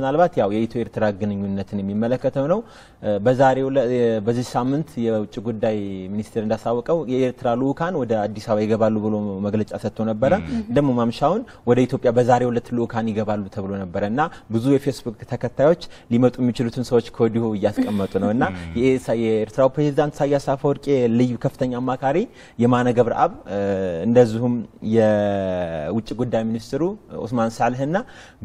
ምናልባት ያው የኢትዮ ኤርትራ ግንኙነትን የሚመለከተው ነው። በዛሬው በዚህ ሳምንት የውጭ ጉዳይ ሚኒስቴር እንዳሳወቀው የኤርትራ ልኡካን ወደ አዲስ አበባ ይገባሉ ብሎ መግለጫ ሰጥቶ ነበረ። ደግሞ ማምሻውን ወደ ኢትዮጵያ በዛሬው ዕለት ልኡካን ይገባሉ ተብሎ ነበረ እና ብዙ የፌስቡክ ተከታዮች ሊመጡ የሚችሉትን ሰዎች ከወዲሁ እያስቀመጡ ነው እና የኤርትራው ፕሬዚዳንት ኢሳያስ አፈወርቂ ልዩ ከፍተኛ አማካሪ የማነ ገብረአብ እንደዚሁም የውጭ ጉዳይ ሚኒስትሩ ኦስማን ሳልህና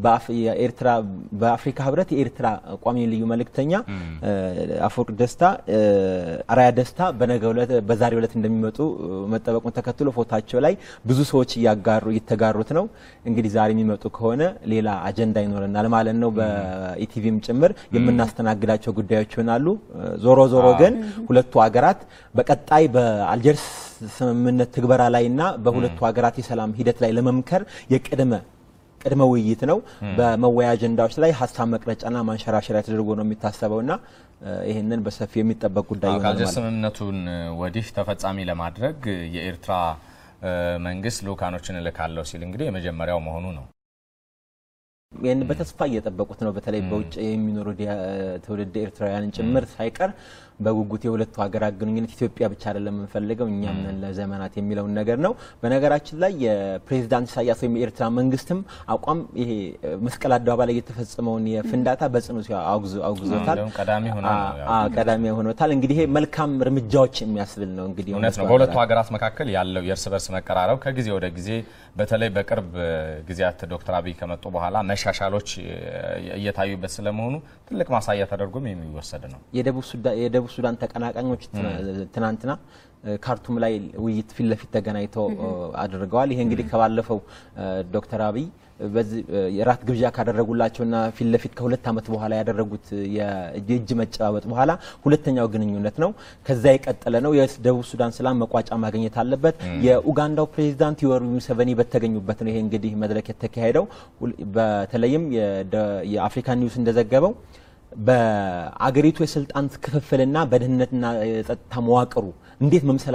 በአፍሪካ ህብረት የኤርትራ ቋሚ ልዩ መልእክተኛ አፈወርቅ ደስታ አራያ ደስታ በዛሬው ዕለት እንደሚመጡ መጠበቁን ተከትሎ ፎታቸው ላይ ብዙ ሰዎች እያጋሩ እየተጋሩት ነው። እንግዲህ ዛሬ የሚመጡ ከሆነ ሌላ አጀንዳ ይኖረናል ማለት ነው። በኢቲቪም ጭምር የምናስተናግዳቸው ጉዳዮች ይሆናሉ። ዞሮ ዞሮ ግን ሁለቱ ሀገራት በቀጣይ በአልጀርስ ስምምነት ትግበራ ላይና በሁለቱ ሀገራት የሰላም ሂደት ላይ ለመምከር የቅድመ ቅድመ ውይይት ነው። በመወያ አጀንዳዎች ላይ ሀሳብ መቅረጫና ማንሸራሸሪያ ተደርጎ ነው የሚታሰበውና ይህንን በሰፊው የሚጠበቅ ጉዳይ ይሆናል ከአልጀርስ ማለት ነው። ስምምነቱን ወዲህ ተፈጻሚ ለማድረግ የኤርትራ መንግስት ልኡካኖችን እልካለሁ ሲል እንግዲህ የመጀመሪያው መሆኑ ነው። ይህን በተስፋ እየጠበቁት ነው። በተለይ በውጭ የሚኖሩ ትውልድ ኤርትራውያንን ጭምር ሳይቀር በጉጉት የሁለቱ ሀገራት ግንኙነት ኢትዮጵያ ብቻ አይደለም የምንፈልገው እኛም ነን ለዘመናት የሚለውን ነገር ነው። በነገራችን ላይ የፕሬዚዳንት ኢሳያስ ወይም የኤርትራ መንግስትም አቋም ይሄ መስቀል አደባባይ ላይ የተፈጸመውን የፍንዳታ በጽኑ አውግዞታል። እንደውም ቀዳሚ ሆና ነው ያው። አዎ፣ ቀዳሚ ሆኖታል። እንግዲህ ይሄ መልካም እርምጃዎች የሚያስብል ነው። እንግዲህ እውነት ነው። በሁለቱ ሀገራት መካከል ያለው የእርስ በርስ መቀራረብ ከጊዜ ወደ ጊዜ በተለይ በቅርብ ጊዜያት ዶክተር አብይ ከመጡ በኋላ መሻሻሎች እየታዩበት ስለመሆኑ ትልቅ ማሳያ ተደርጎም የሚወሰድ ነው። የደቡብ ሱዳን ተቀናቃኞች ትናንትና ካርቱም ላይ ውይይት ፊት ለፊት ተገናኝተው አድርገዋል። ይሄ እንግዲህ ከባለፈው ዶክተር አብይ በዚህ የራት ግብዣ ካደረጉላቸውና ፊት ለፊት ከሁለት ዓመት በኋላ ያደረጉት የእጅ መጨባበጥ በኋላ ሁለተኛው ግንኙነት ነው። ከዛ የቀጠለ ነው። የደቡብ ሱዳን ሰላም መቋጫ ማግኘት አለበት። የኡጋንዳው ፕሬዚዳንት ዮዌሪ ሙሴቬኒ በተገኙበት ነው ይሄ እንግዲህ መድረክ የተካሄደው። በተለይም የአፍሪካ ኒውስ እንደዘገበው በአገሪቱ የስልጣን ክፍፍልና በደህንነትና የጸጥታ መዋቅሩ እንዴት መምሰል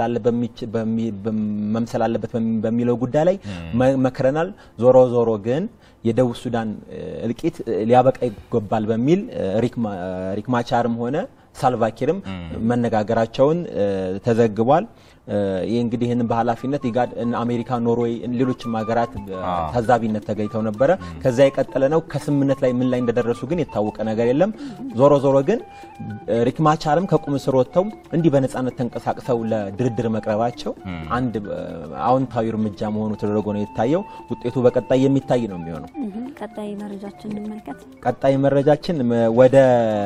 አለበት በሚለው ጉዳይ ላይ መክረናል። ዞሮ ዞሮ ግን የደቡብ ሱዳን እልቂት ሊያበቃ ይገባል በሚል ሪክ ማቻርም ሆነ ሳልቫኪርም መነጋገራቸውን ተዘግቧል። ይህ እንግዲህ ይህንን በኃላፊነት ኢጋድ፣ አሜሪካ፣ ኖርዌይ፣ ሌሎችም ሀገራት ታዛቢነት ተገኝተው ነበረ። ከዛ የቀጠለ ነው። ከስምምነት ላይ ምን ላይ እንደደረሱ ግን የታወቀ ነገር የለም። ዞሮ ዞሮ ግን ሪክ ማቻርም ከቁም እስር ወጥተው እንዲህ በነፃነት ተንቀሳቅሰው ለድርድር መቅረባቸው አንድ አዎንታዊ እርምጃ መሆኑ ተደርጎ ነው የታየው። ውጤቱ በቀጣይ የሚታይ ነው የሚሆነው። ቀጣይ መረጃችን እንመልከት። ቀጣይ መረጃችን ወደ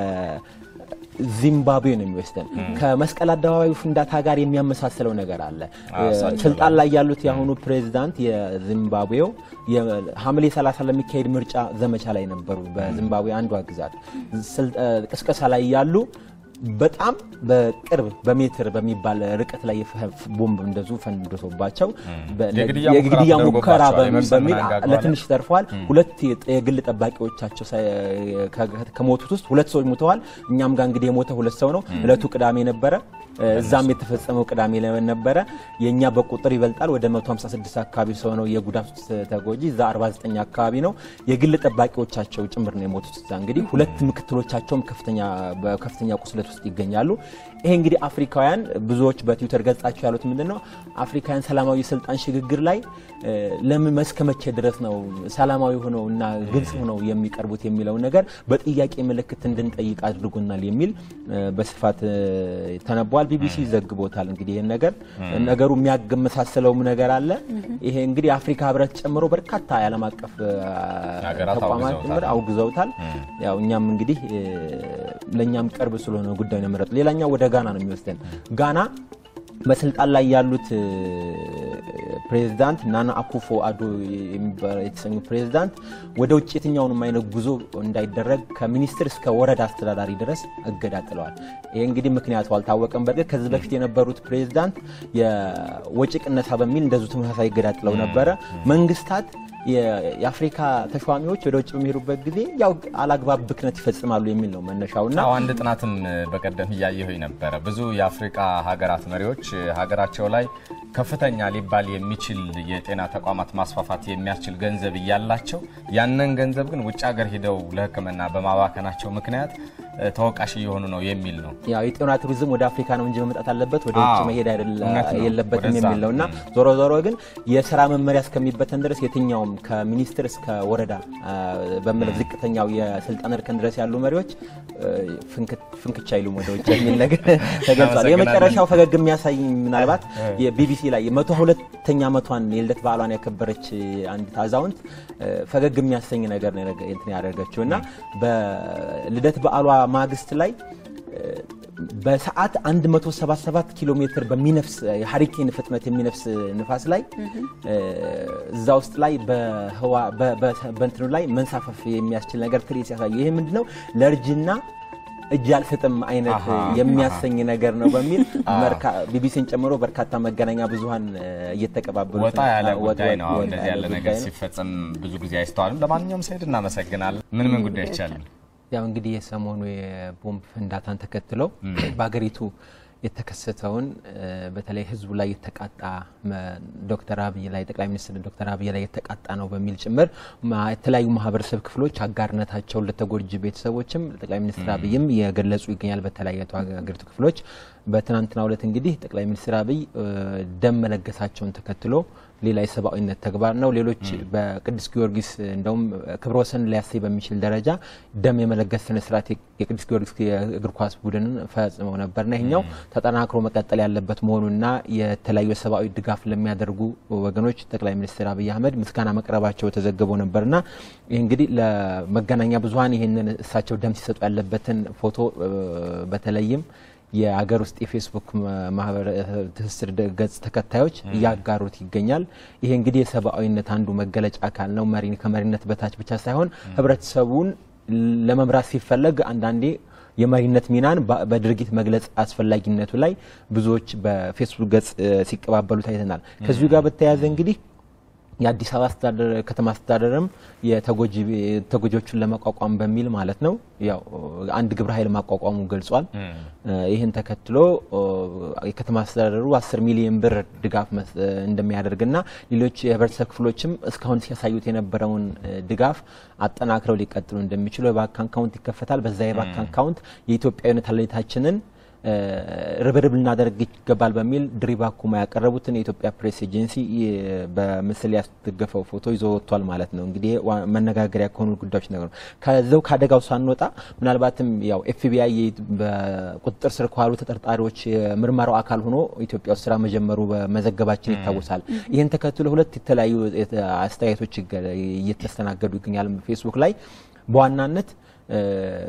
ዚምባብዌ ነው የሚወስደን። ከመስቀል አደባባዩ ፍንዳታ ጋር የሚያመሳስለው ነገር አለ። ስልጣን ላይ ያሉት የአሁኑ ፕሬዚዳንት የዚምባብዌው ሐምሌ 30 ለሚካሄድ ምርጫ ዘመቻ ላይ ነበሩ። በዚምባብዌ አንዷ ግዛት ቅስቀሳ ላይ ያሉ በጣም በቅርብ በሜትር በሚባል ርቀት ላይ ቦምብ እንደዙ ፈንድቶባቸው የግድያ ሙከራ በሚል ለትንሽ ተርፈዋል። ሁለት የግል ጠባቂዎቻቸው ከሞቱት ውስጥ ሁለት ሰዎች ሞተዋል። እኛም ጋር እንግዲህ የሞተ ሁለት ሰው ነው። እለቱ ቅዳሜ ነበረ። እዛም የተፈጸመው ቅዳሜ ነበረ። የእኛ በቁጥር ይበልጣል። ወደ 156 አካባቢ ሰው ነው የጉዳቱ ተጎጂ። እዛ 49 አካባቢ ነው። የግል ጠባቂዎቻቸው ጭምር ነው የሞቱት። እዛ እንግዲህ ሁለት ምክትሎቻቸውም በከፍተኛ ቁስለት ውስጥ ይገኛሉ። ይሄ እንግዲህ አፍሪካውያን ብዙዎች በትዊተር ገጻቸው ያሉት ምንድን ነው አፍሪካውያን ሰላማዊ ስልጣን ሽግግር ላይ ለምን እስከ መቼ ድረስ ነው ሰላማዊ ሆነው እና ግልጽ ሆነው የሚቀርቡት የሚለው ነገር በጥያቄ ምልክት እንድንጠይቅ አድርጎናል የሚል በስፋት ተነቧል። ቢቢሲ ዘግቦታል። እንግዲህ ይህን ነገር ነገሩ የሚያመሳስለውም ነገር አለ። ይሄ እንግዲህ የአፍሪካ ህብረት ጨምሮ በርካታ የዓለም አቀፍ ተቋማት ጭምር አውግዘውታል። ያው እኛም እንግዲህ ለእኛም ቅርብ ስለሆነ ጉዳዩ ነው የመረጡ። ሌላኛው ወደ ጋና ነው የሚወስደን። ጋና በስልጣን ላይ ያሉት ፕሬዚዳንት ናና አኩፎ አዶ የተሰኙ ፕሬዚዳንት ወደ ውጭ የትኛውንም አይነት ጉዞ እንዳይደረግ ከሚኒስትር እስከ ወረዳ አስተዳዳሪ ድረስ እገዳ ጥለዋል። ይህ እንግዲህ ምክንያቱ አልታወቀም። በእርግጥ ከዚህ በፊት የነበሩት ፕሬዚዳንት የወጪ ቅነሳ በሚል እንደዚሁ ተመሳሳይ እገዳ ጥለው ነበረ። መንግስታት የአፍሪካ ተሿሚዎች ወደ ውጭ በሚሄዱበት ጊዜ ያው አላግባብ ብክነት ይፈጽማሉ የሚል ነው መነሻውና አንድ ጥናትም በቀደም እያየሁኝ ነበረ። ብዙ የአፍሪካ ሀገራት መሪዎች ሀገራቸው ላይ ከፍተኛ ሊባል የሚችል የጤና ተቋማት ማስፋፋት የሚያስችል ገንዘብ እያላቸው ያንን ገንዘብ ግን ውጭ ሀገር ሂደው ለሕክምና በማባከናቸው ምክንያት ተወቃሽ እየሆኑ ነው የሚል ነው። ያው የጤና ቱሪዝም ወደ አፍሪካ ነው እንጂ መምጣት አለበት ወደ ውጭ አዎ፣ መሄድ እውነት ነው። የለበትም ወደዛ የሚል ነው እና ዞሮ ዞሮ ግን የስራ መመሪያ እስከሚበተን ድረስ የትኛውም ከሚኒስትር እስከ ወረዳ አ፣ በምለው ዝቅተኛው የስልጣን እርከን ድረስ ያሉ መሪዎች እ፣ ፍንክት- ፍንክች አይሉም ወደ ውጭ የሚል ነገር ተገልጿል። አመሰግናለሁ። የመጨረሻው ፈገግ የሚያሳይ ምናልባት የቢቢሲ ላይ የመቶ ሁለተኛ ዓመቷን የልደት በዓሏን ያከበረች አንዲት አዛውንት እ፣ ፈገግ የሚያሰኝ ነገር ነው የነገ- እንትን ያደረገችው እና በልደት በዓሏ ማግስት ላይ በሰዓት 177 ኪሎ ሜትር በሚነፍስ የሀሪኬን ፍጥነት የሚነፍስ ንፋስ ላይ እዛ ውስጥ ላይ በህዋ በ- በ- በእንትኑ ላይ መንሳፈፍ የሚያስችል ነገር ትርኢት ሲያሳዩ ይሄ ምንድነው ለእርጅና እጅ አልሰጥም አይነት አሃ፣ የሚያሰኝ ነገር ነው በሚል መርካ- ቢቢሲን ጨምሮ በርካታ መገናኛ ብዙኃን እየተቀባበሉ ወጣ ያለ ጉዳይ ነው። አሁን እንደዚህ ያለ ነገር ሲፈጸም ብዙ ጊዜ አይስተዋልም። ለማንኛውም ሰይድ እናመሰግናለን። ምን ምን ጉዳዮች አሉ? ያው እንግዲህ የሰሞኑ የቦምብ ፍንዳታን ተከትሎ በሀገሪቱ የተከሰተውን እ፣ በተለይ ህዝቡ ላይ የተቃጣ መ- ዶክተር አብይ ላይ ጠቅላይ ሚኒስትር ዶክተር አብይ ላይ የተቃጣ ነው በሚል ጭምር ማ- የተለያዩ ማህበረሰብ ክፍሎች አጋርነታቸውን ለተጎጂ ቤተሰቦችም ጠቅላይ ሚኒስትር አብይም የገለጹ ይገኛል። በተለያዩ ሀገሪቱ ክፍሎች በትናንትናው ዕለት እንግዲህ ጠቅላይ ሚኒስትር አብይ እ፣ ደም መለገሳቸውን ተከትሎ ሌላ የሰብአዊነት ተግባር ነው። ሌሎች በቅዱስ ጊዮርጊስ እንደውም ክብረ ወሰን ሊያሰኝ በሚችል ደረጃ ደም የመለገስ ስነ ስርዓት የቅዱስ ጊዮርጊስ የእግር ኳስ ቡድንን ፈጽመው ነበርና ይሄኛው ተጠናክሮ መቀጠል ያለበት መሆኑና የተለያዩ የሰብአዊ ድጋፍ ለሚያደርጉ ወገኖች ጠቅላይ ሚኒስትር አብይ አህመድ ምስጋና መቅረባቸው ተዘግበው ነበርና ይህ እንግዲህ ለመገናኛ ብዙኃን ይህንን እሳቸው ደም ሲሰጡ ያለበትን ፎቶ እ፣ በተለይም የአገር ውስጥ የፌስቡክ ማህበር ትስስር ደ- ገጽ ተከታዮች እያጋሩት ይገኛል። ይሄ እንግዲህ የሰብአዊነት አንዱ መገለጫ አካል ነው። መሪ ከመሪነት በታች ብቻ ሳይሆን ህብረተሰቡን ለመምራት ሲፈለግ አንዳንዴ የመሪነት ሚናን በ- በድርጊት መግለጽ አስፈላጊነቱ ላይ ብዙዎች በፌስቡክ ገጽ እ፣ ሲቀባበሉ ታይተናል። ከዚሁ ጋር በተያያዘ እንግዲህ የአዲስ አበባ አስተዳደር ከተማ አስተዳደርም የተጎጂ ተጎጂዎቹን ለመቋቋም በሚል ማለት ነው ያው አንድ ግብረ ኃይል ማቋቋሙ ገልጿል። ይህን ተከትሎ ኦ፣ የከተማ አስተዳደሩ 10 ሚሊዮን ብር ድጋፍ መስ- እንደሚያደርግና ሌሎች የህብረተሰብ ክፍሎችም እስካሁን ሲያሳዩት የነበረውን እ፣ ድጋፍ አጠናክረው ሊቀጥሉ እንደሚችሉ የባንክ አካውንት ይከፈታል። በዛ የባንክ አካውንት የኢትዮጵያዊነት አለኝታችንን እ፣ ርብርብ ልናደርግ ይገባል በሚል ድሪባ ኩማ ያቀረቡትን የኢትዮጵያ ፕሬስ ኤጀንሲ እ፣ በምስል ያስደገፈው ፎቶ ይዞ ወጥቷል ማለት ነው። እንግዲህ ዋ- መነጋገሪያ ከሆኑ ጉዳዮች ነገር ነው። ከዛው ከአደጋው ሳንወጣ ምናልባትም ያው ኤፍቢአይ በቁጥጥር ስር ከዋሉ ተጠርጣሪዎች የምርመራው አካል ሆኖ ኢትዮጵያ ውስጥ ስራ መጀመሩ በመዘገባችን ይታወሳል። ይህን ተከትሎ ሁለት የተለያዩ የተ- አስተያየቶች ይገ- እየተስተናገዱ ይገኛል ፌስቡክ ላይ በዋናነት እ፣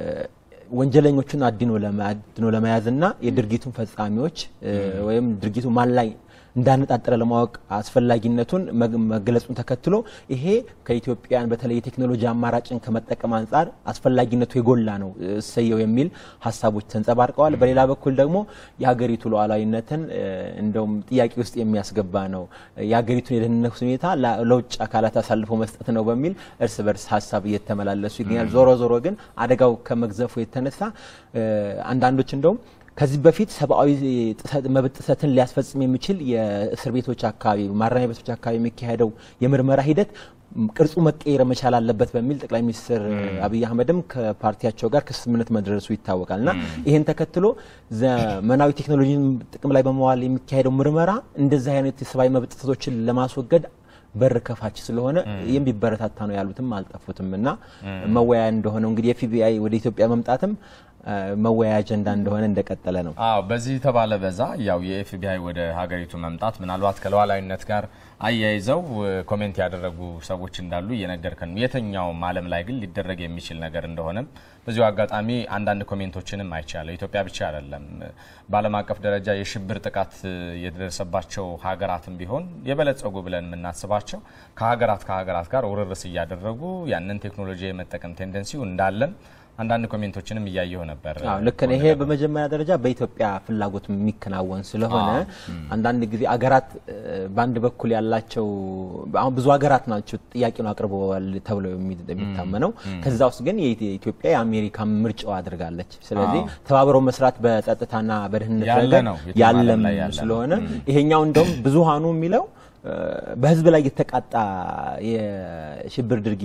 ወንጀለኞቹን አድኖ ለመ- አድኖ ለመያዝና የድርጊቱን ፈጻሚዎች እ፣ ወይም ድርጊቱ ማን ላይ እንዳነጣጠረ ለማወቅ አስፈላጊነቱን መግ- መገለጹን ተከትሎ ይሄ ከኢትዮጵያን በተለይ የቴክኖሎጂ አማራጭን ከመጠቀም አንጻር አስፈላጊነቱ የጎላ ነው እሰየው የሚል ሀሳቦች ተንጸባርቀዋል። በሌላ በኩል ደግሞ የሀገሪቱ ሉዓላዊነትን እ፣ እንደውም ጥያቄ ውስጥ የሚያስገባ ነው፣ የሀገሪቱን የደህንነት ሁኔታ ላ- ለውጭ አካላት አሳልፎ መስጠት ነው በሚል እርስ በርስ ሀሳብ እየተመላለሱ ይገኛል። ዞሮ ዞሮ ግን አደጋው ከመግዘፉ የተነሳ እ፣ አንዳንዶች እንደውም ከዚህ በፊት ሰብአዊ ጥሰት መብት ጥሰትን ሊያስፈጽም የሚችል የእስር ቤቶች አካባቢ ማረሚያ ቤቶች አካባቢ የሚካሄደው የምርመራ ሂደት ቅርጹ መቀየር መቻል አለበት በሚል ጠቅላይ ሚኒስትር አብይ አህመድም ከፓርቲያቸው ጋር ከስምምነት መድረሱ ይታወቃል እና ይህን ተከትሎ ዘመናዊ ቴክኖሎጂን ጥቅም ላይ በመዋል የሚካሄደው ምርመራ እንደዚህ አይነት የሰብአዊ መብት ጥሰቶችን ለማስወገድ በር ከፋች ስለሆነ የሚበረታታ ነው ያሉትም አልጠፉትም እና መወያያ እንደሆነው እንግዲህ የኤፍቢአይ ወደ ኢትዮጵያ መምጣትም አ፣ መወያያ አጀንዳ እንደሆነ እንደቀጠለ ነው። አዎ በዚህ ተባለ በዛ ያው የኤፍቢአይ ወደ ሀገሪቱ መምጣት ምናልባት ከሉዓላዊነት ጋር አያይዘው እ፣ ኮሜንት ያደረጉ ሰዎች እንዳሉ እየነገርከን ነው። የትኛውም ዓለም ላይ ግን ሊደረግ የሚችል ነገር እንደሆነም በዚሁ አጋጣሚ አንዳንድ ኮሜንቶችንም አይቻለሁ። ኢትዮጵያ ብቻ አይደለም፣ በዓለም አቀፍ ደረጃ የሽብር ጥቃት እ፣ የደረሰባቸው ሀገራትም ቢሆን የበለጸጉ ብለን የምናስባቸው ከሀገራት ከሀገራት ጋር ውርርስ እያደረጉ ያንን ቴክኖሎጂ የመጠቀም ቴንደንሲው እንዳለም አንዳንድ ኮሜንቶችንም እያየሁ ነበር። አዎ ልክ ነው። ይሄ በመጀመሪያ ደረጃ በኢትዮጵያ ፍላጎት የሚከናወን ስለሆነ አንዳንድ ጊዜ አገራት እ፣ በአንድ በኩል ያላቸው አሁን ብዙ ሀገራት ናቸው ጥያቄውን አቅርበዋል ተብለው የሚ- የሚታመነው ከዛ ውስጥ ግን የኢትዮ- ኢትዮጵያ የአሜሪካ ምርጫው አድርጋለች። ስለዚህ ተባብረው መስራት በጸጥታና በደህንነት ያለ ረገድ ነው። የትም ያለም ዓለም ላይ ያለ ነው። ስለሆነ ይሄኛው እንደውም ብዙሃኑ የሚለው እ፣ በህዝብ ላይ የተቃጣ የሽብር ድርጊት